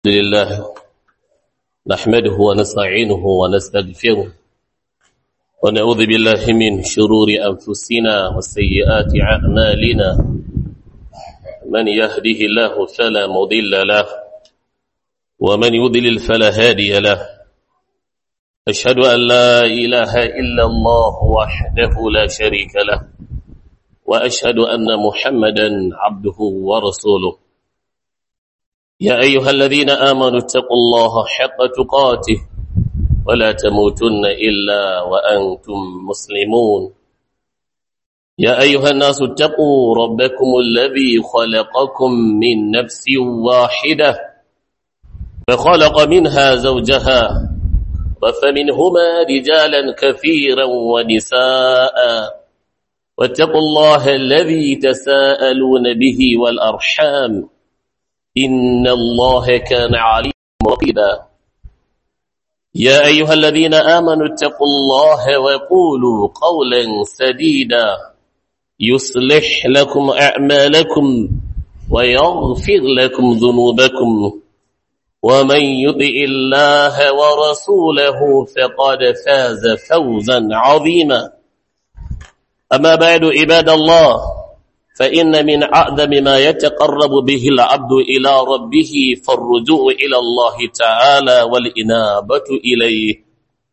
لله نحمده ونستعينه ونستغفره ونعوذ بالله من شرور أنفسنا وسيئات أعمالنا من يهده الله فلا مضل له ومن يضلل فلا هادي له أشهد أن لا إله إلا الله وحده لا شريك له وأشهد أن محمدا عبده ورسوله يا أيها الذين آمنوا اتقوا الله حق تقاته ولا تموتن إلا وأنتم مسلمون يا أيها الناس اتقوا ربكم الذي خلقكم من نفس واحدة فخلق منها زوجها وفمنهما رجالا كثيرا ونساء واتقوا الله الذي تساءلون به والأرحام إن الله كان عليم رقيبا يا أيها الذين آمنوا اتقوا الله وقولوا قولا سديدا يصلح لكم أعمالكم ويغفر لكم ذنوبكم ومن يطع الله ورسوله فقد فاز فوزا عظيما أما بعد عباد الله فإن من أعظم ما يتقرب به العبد إلى ربه فالرجوع إلى الله تعالى والإنابة إليه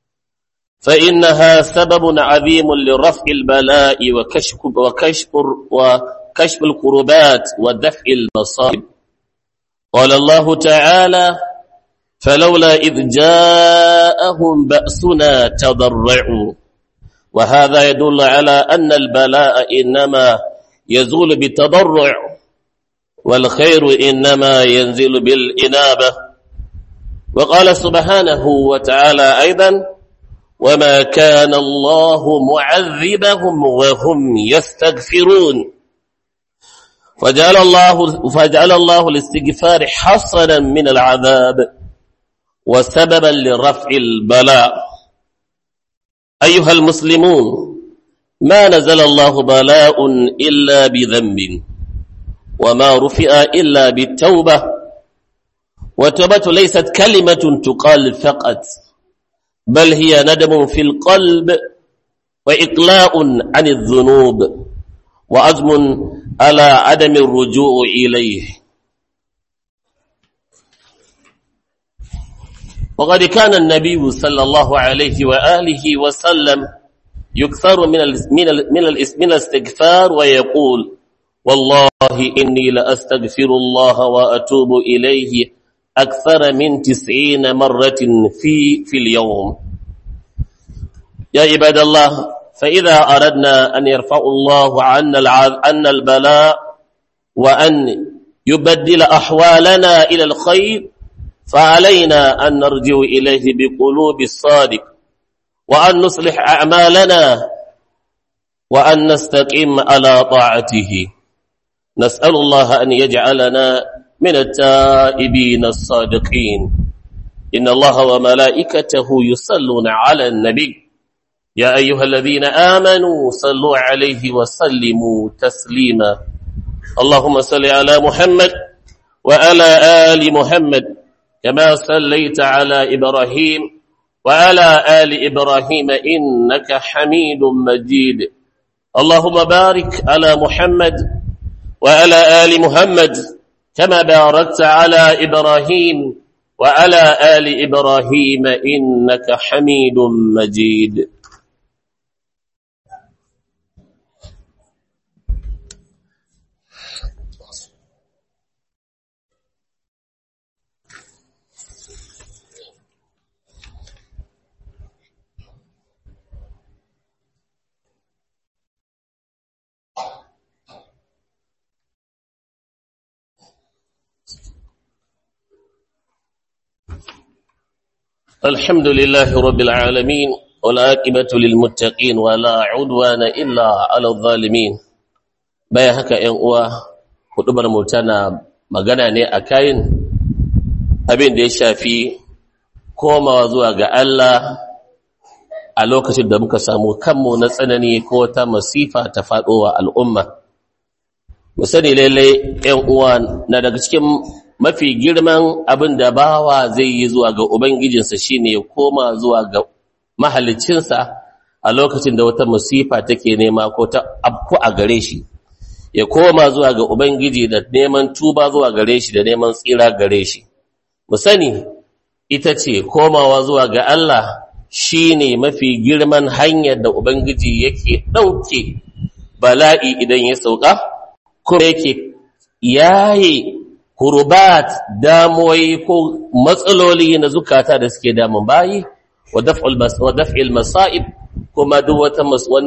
فإنها سبب عظيم لرفع البلاء وكشف, وكشف, وكشف القربات ودفع المصائب قال الله تعالى فلولا إذ جاءهم بأسنا تضرعوا وهذا يدل على أن البلاء إنما يزول بالتضرع والخير إنما ينزل بالإنابة وقال سبحانه وتعالى أيضا وما كان الله معذبهم وهم يستغفرون فجعل الله, فجعل الله الاستغفار حصنا من العذاب وسببا لرفع البلاء أيها المسلمون ما نزل الله بلاء إلا بذنب وما رفع إلا بالتوبة والتوبة ليست كلمة تقال فقط بل هي ندم في القلب وإقلاء عن الذنوب وعزم على عدم الرجوع إليه وقد كان النبي صلى الله عليه وآله وسلم يكثر من من من من الاستغفار ويقول والله إني لأستغفر الله وأتوب إليه أكثر من تسعين مرة في في اليوم يا عباد الله فإذا أردنا أن يرفع الله عنا عن البلاء وأن يبدل أحوالنا إلى الخير فعلينا أن نرجع إليه بقلوب الصادق وأن نصلح أعمالنا وأن نستقيم على طاعته نسأل الله أن يجعلنا من التائبين الصادقين إن الله وملائكته يصلون على النبي يا أيها الذين آمنوا صلوا عليه وسلموا تسليما اللهم صل على محمد وعلى آل محمد كما صليت على إبراهيم وعلى آل إبراهيم إنك حميد مجيد اللهم بارك على محمد وعلى آل محمد كما باركت على إبراهيم وعلى آل إبراهيم إنك حميد مجيد الحمد لله رب العالمين والعاقبة للمتقين ولا عدوان إلا على الظالمين bayan haka ‘yan uwa hudubar mu tana magana ne a kayan abin da ya shafi komawa zuwa ga Allah a lokacin da muka samu kanmu na tsanani ko ta masifa ta faɗowa al'umma mu sani lailai ‘yan uwa na daga cikin mafi girman abin da bawa zai yi zuwa ga ubangijinsa shine ya koma zuwa ga mahalicinsa a lokacin da wata musifa take nema ko ta afku a gare shi ya koma zuwa ga ubangiji da neman tuba zuwa gare shi da neman tsira gare shi mu sani ita ce komawa zuwa ga Allah shine mafi girman hanyar da ubangiji yake ɗauke bala'i idan ya sauka kuma yake yaye hurubat damuwai ko matsaloli na zukata da suke damun bayi wa daf'il masa'ib kuma duk wata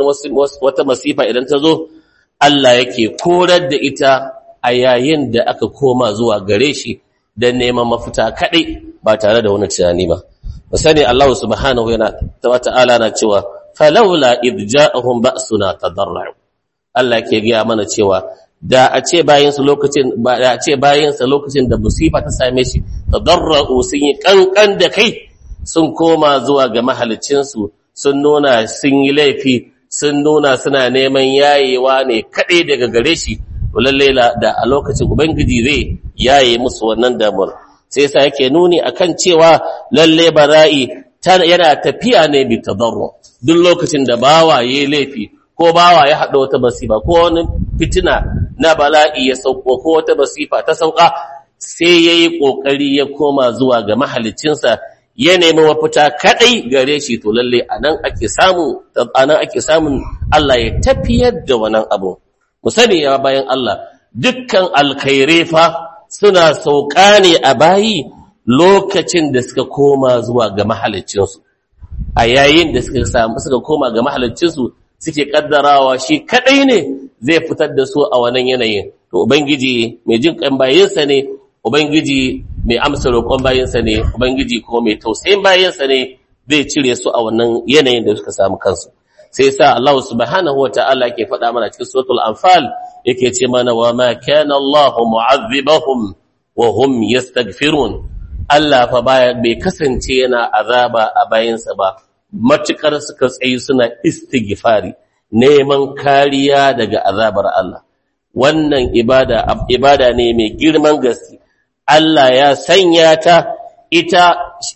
wata masifa idan ta zo Allah yake korar da ita a yayin da aka koma zuwa gare shi don neman mafita kaɗai ba tare da wani tunani ba ba sani Allah subhanahu yana ta'ala na cewa falawla idh ja'ahum ba'suna tadarru Allah ke gaya mana cewa da a ce bayansa lokacin ba da a ce bayansa lokacin da musifa ta same shi tadarru sun yi kankan da kai sun koma zuwa ga mahalicinsu sun nuna sun yi laifi sun nuna suna neman yayewa ne kaɗai daga gare shi lalle da a lokacin ubangiji zai yaye musu wannan damuwar sai sa yake nuni akan cewa lalle bara'i yana tafiya ne bi tadarru duk lokacin da bawa yayi laifi ko bawa ya haɗa wata masifa ko wani fitina na bala'i ya sauko ko wata masifa ta sauka sai ya yi ƙoƙari ya koma zuwa ga mahalicinsa ya nemi mafita kaɗai gare shi to lalle a nan ake samu a nan ake samun Allah ya tafiyar da wannan abu mu sani ya bayan Allah dukkan alkhairai fa suna sauka ne a bayi lokacin da suka koma zuwa ga mahalicinsu a yayin da suka samu suka koma ga mahalicinsu suke kaddarawa shi kadai ne zai fitar da su a wannan yanayin to ubangiji mai jin kan bayinsa ne ubangiji mai amsa roƙon bayinsa ne ubangiji kuma mai tausayin bayinsa ne zai cire su a wannan yanayin da suka samu kansu sai sa Allah subhanahu wataala yake faɗa mana cikin suratul anfal yake ce mana wa ma kana Allah mu'azzibahum wa hum yastaghfirun Allah fa baya bai kasance yana azaba a bayinsa ba matukar suka tsayi suna istighfari neman kariya daga azabar Allah wannan ibada ibada ne mai girman gaske Allah ya sanya ta ita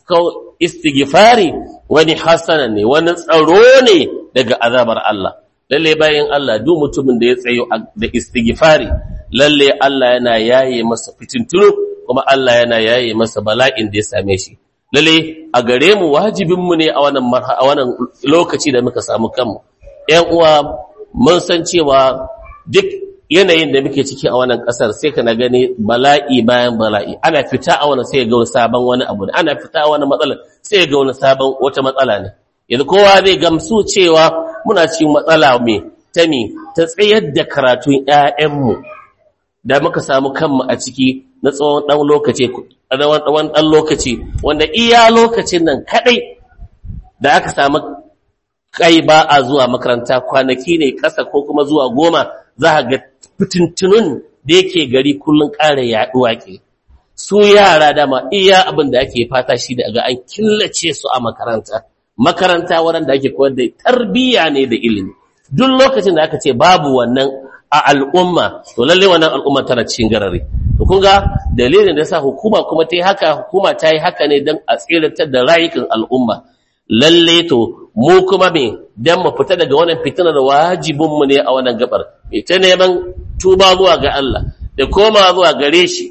istighfari wani hasana ne wani tsaro ne daga azabar Allah lalle bayan Allah duk mutumin da ya tsayo da istighfari lalle Allah yana yaye masa fitintunu kuma Allah yana yaye masa bala'in da ya same shi lalle a gare mu wajibinmu ne a wannan a wannan lokaci da muka samu kanmu ƴan uwa mun san cewa duk yanayin da muke ciki a wannan ƙasar sai kana gani bala'i bayan bala'i ana fita a wannan sai ga wani sabon wani abu ne ana fita a wani matsala sai ga wani sabon wata matsala ne yanzu kowa zai gamsu cewa muna cikin matsala me ta me ta tsayar da karatun ƴaƴanmu da muka samu kanmu a ciki na tsawon ɗan lokaci ɗan ɗan lokaci wanda iya lokacin nan kaɗai da aka samu kai ba a zuwa makaranta kwanaki ne ƙasa ko kuma zuwa goma za a ga fitintunun da yake gari kullum ƙara yaɗuwa ke su yara dama iya abin da ake fata shi da ga an killace su a makaranta makaranta waɗanda ake koyar da tarbiyya ne da ilimi duk lokacin da aka ce babu wannan a al'umma to lalle wannan al'umma tana cikin garare to kun ga dalilin da yasa hukuma kuma ta yi haka hukuma ta yi haka ne don a tsiratar da rayukan al'umma lalle to mu kuma me dan mu fita daga wannan fitinar wajibin mu ne a wannan gabar me ta neman tuba zuwa ga Allah da koma zuwa gare shi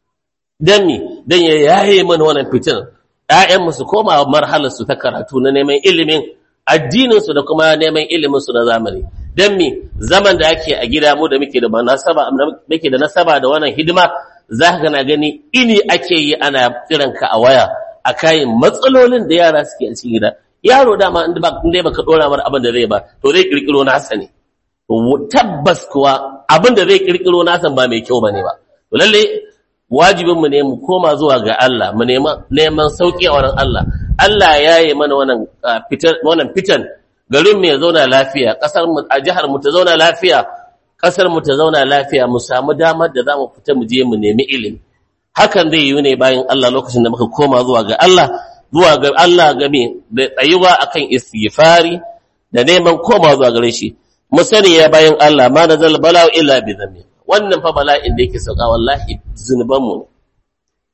dan mi dan ya yaye mana wannan fitinar ƴaƴan mu su koma marhalar su ta karatu na neman ilimin addinin su da kuma neman ilimin su na zamani dan mi zaman da ake a gida mu da muke da nasaba muke da nasaba da wannan hidima za ka na gani ini ake yi ana kiranka a waya a kayan matsalolin da yara suke a cikin gida yaro dama inda ba inda baka dora mar abin da zai ba to zai kirkiro nasa ne tabbas kuwa abin da zai kirkiro nasa ba mai kyau bane ba to lalle wajibin mu ne mu koma zuwa ga Allah mu nema neman sauki a wurin Allah Allah ya yi mana wannan fitan wannan fitan garin mu ya zauna lafiya kasar mu a jihar mu ta zauna lafiya kasar mu ta zauna lafiya mu samu damar da zamu fita mu je mu nemi ilimi hakan zai yi ne bayan Allah lokacin da muka koma zuwa ga Allah zuwa ga Allah game da tsayuwa akan istighfari da neman koma zuwa gare shi mu sani ya bayan Allah ma nazal bala'u illa bi dhanbi wannan fa bala'in da yake sauka wallahi zunuban mu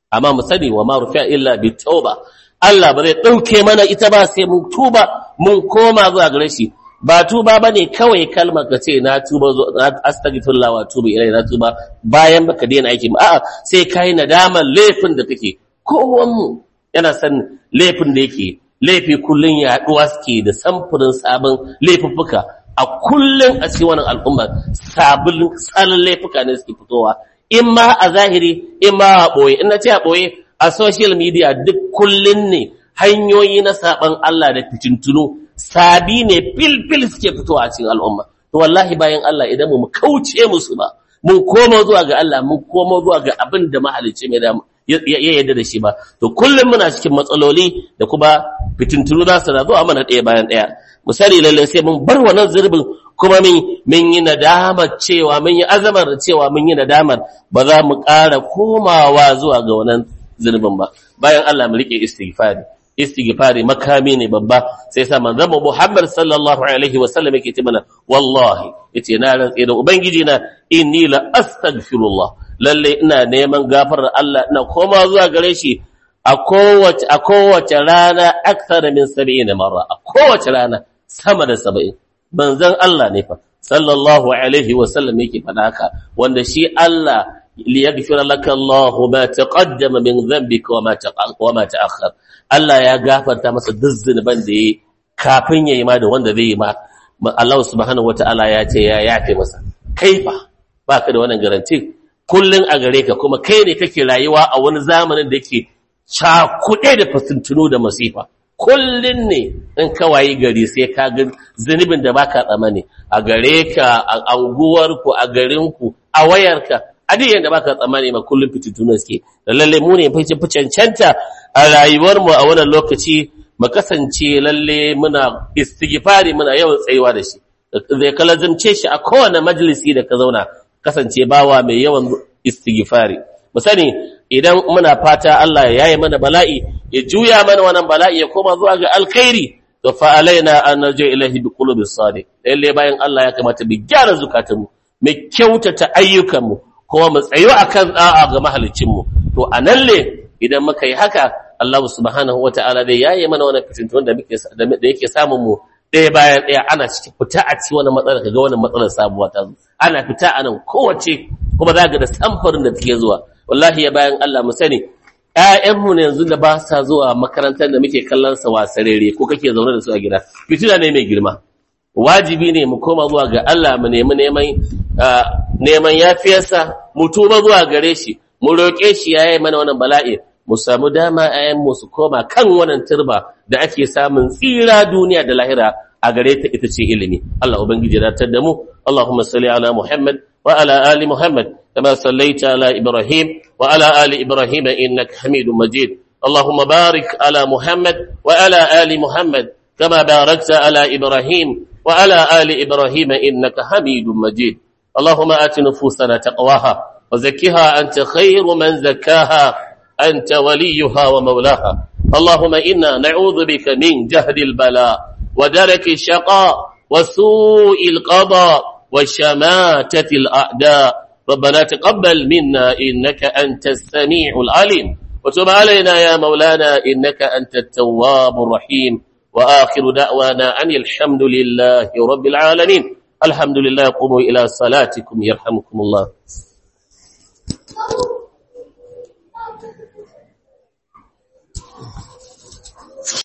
amma mu sani wa ma rufi'a illa bi tauba Allah ba zai dauke mana ita ba sai mun tuba mun koma zuwa gare shi ba tuba bane kawai kalmar ka ce na tuba na astaghfirullah wa tubu ilai na tuba bayan baka daina aiki a'a sai kai nadamar laifin da kake kowan mu yana san laifin da yake laifi kullun yaduwa suke da samfurin sabon laifuffuka a kullun a cikin wannan al'umma sabulin tsarin laifuka ne suke fitowa in ma a zahiri in ma a ɓoye in na ce a ɓoye a social media duk kullun ne hanyoyi na saɓan Allah da fitintunu sabi ne fil-fil suke fitowa a cikin al'umma to wallahi bayan Allah idan mu kauce musu ba mun koma zuwa ga Allah mun koma zuwa ga abin da mahalicci mai da ya yarda da shi ba to kullum muna cikin matsaloli da kuma fitintunu za su na zuwa mana ɗaya bayan ɗaya misali lalle sai mun bar wannan zurbin kuma mun yi nadamar cewa mun yi azamar cewa mun yi nadamar ba za mu ƙara komawa zuwa ga wannan zurbin ba bayan Allah mu rike istighfari istighfari makami ne babba sai sa manzon Muhammad sallallahu alaihi wa sallam yake ce mana wallahi yace na rantsi da ubangiji na inni la astaghfirullah lalle ina neman gafarar Allah ina koma zuwa gare shi a kowace a kowace rana akthar min 70 marra a kowace rana sama da 70 manzon Allah ne fa sallallahu alaihi wa sallam yake faɗa haka wanda shi Allah liyaghfira laka Allah ma taqaddama min dhanbika wa ma wa ma ta'akhkhar Allah ya gafarta masa duk zunuban da yayi kafin yayi ma da wanda zai yi ma Allah subhanahu wataala ya ce ya yafe masa kaifa baka da wannan garanti kullun a gare ka kuma kai ne kake rayuwa a wani zamanin da yake cakuɗe da fasintunu da masifa kullun ne in ka wayi gari sai ka ga zunubin da baka tsamani a gare ka a anguwarku a garinku a wayarka a duk yadda baka tsammani ma kullum fitintunu suke da lalle mu ne fi cancanta a rayuwar mu a wannan lokaci mu kasance lalle muna istighfari muna yawan tsayuwa da shi zai kalazimce shi a kowane majalisi da ka zauna kasance bawa mai yawan istighfari mu sani idan muna fata Allah ya yaye mana bala'i ya juya mana wannan bala'i ya koma zuwa ga alkhairi to fa alaina an narji ilahi bi qulubis sadiq lalle bayan Allah ya kamata mu gyara zukatanmu mu kyautata ayyukanmu kuma mu tsayo akan da'a ga mahalicinmu to anan ne idan muka yi haka Allah subhanahu wata'ala zai yaye mana wannan fitintun da muke da yake samun mu ɗaya bayan ɗaya ana cikin fita a ci wani matsalar kaga wannan matsalar sabuwa ta zo ana fita a nan kowace kuma za ga da samfarin da take zuwa wallahi ya bayan Allah mu sani ƴaƴanmu ne yanzu da ba sa zuwa makarantar da muke kallon sa wasarere ko kake zaune da su a gida fitina ne mai girma wajibi ne mu koma zuwa ga Allah mu nemi neman neman yafiyarsa mu tuba zuwa gare shi mu roƙe shi yayi mana wannan bala'i mu samu dama ayan mu su koma kan wannan turba da ake samun tsira duniya da lahira a gare ta ita ce ilimi Allah ubangiji ya datar da mu Allahumma salli ala Muhammad wa ala ali Muhammad kama sallaita ala Ibrahim wa ala ali Ibrahim innaka Hamidum Majid اللهم بارك على محمد وعلى آل محمد كما باركت على إبراهيم وعلى آل إبراهيم إنك حميد مجيد اللهم آت نفوسنا تقواها وزكها أنت خير من زكاها أنت وليها ومولاها اللهم إنا نعوذ بك من جهد البلاء ودرك الشقاء وسوء القضاء وشماتة الأعداء ربنا تقبل منا إنك أنت السميع العليم وتب علينا يا مولانا إنك أنت التواب الرحيم وآخر دعوانا أن الحمد لله رب العالمين الحمد لله قوموا إلى صلاتكم يرحمكم الله